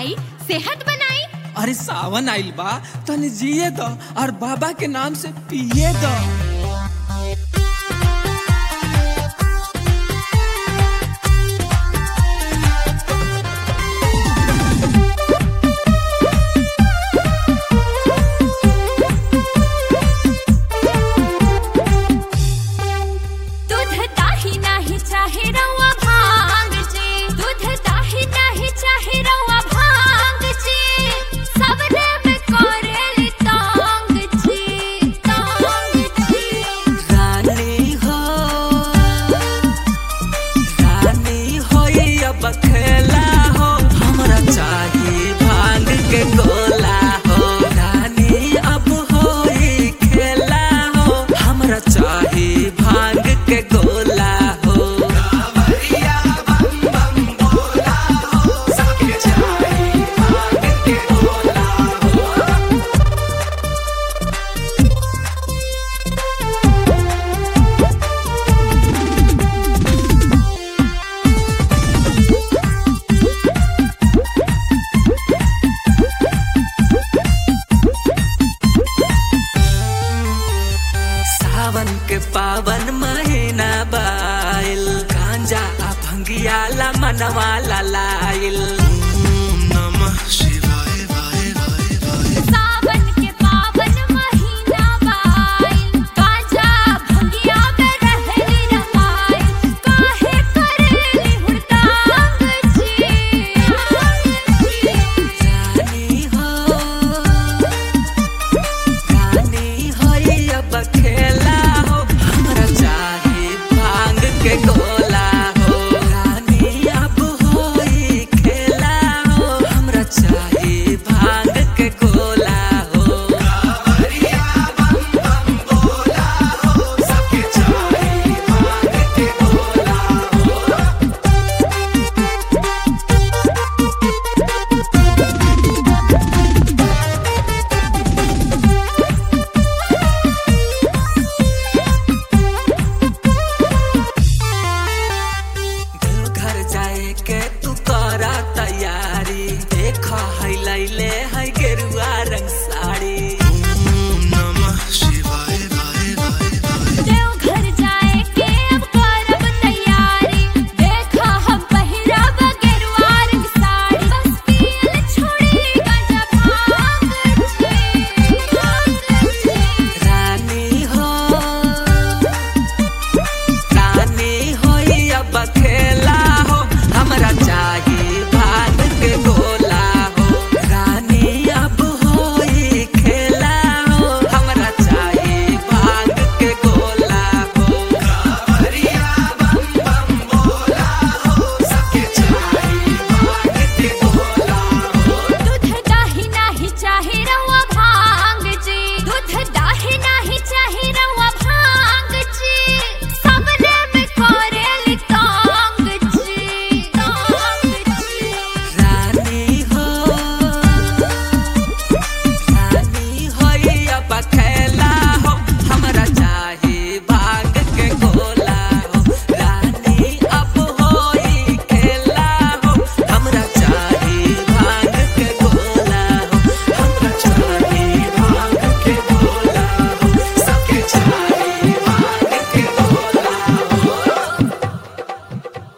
खाई सेहत बनाई अरे सावन आइल बा तनी जिए द और बाबा के नाम से पिए द दूध दाही नाही चाहे रवा भांग जी दूध दाही नाही चाहे रवा भांग जी सबने में करेली तांग जी तांग जी रानी हो रानी हो ये अब खेला हो हमरा चाहिए भांग के गोला हो रानी अब हो ये खेला हो हमरा चाहिए भांग के गोला हो सावन के पावन महीना बाइल गांजा आ भंगिया ला मनवा ला ला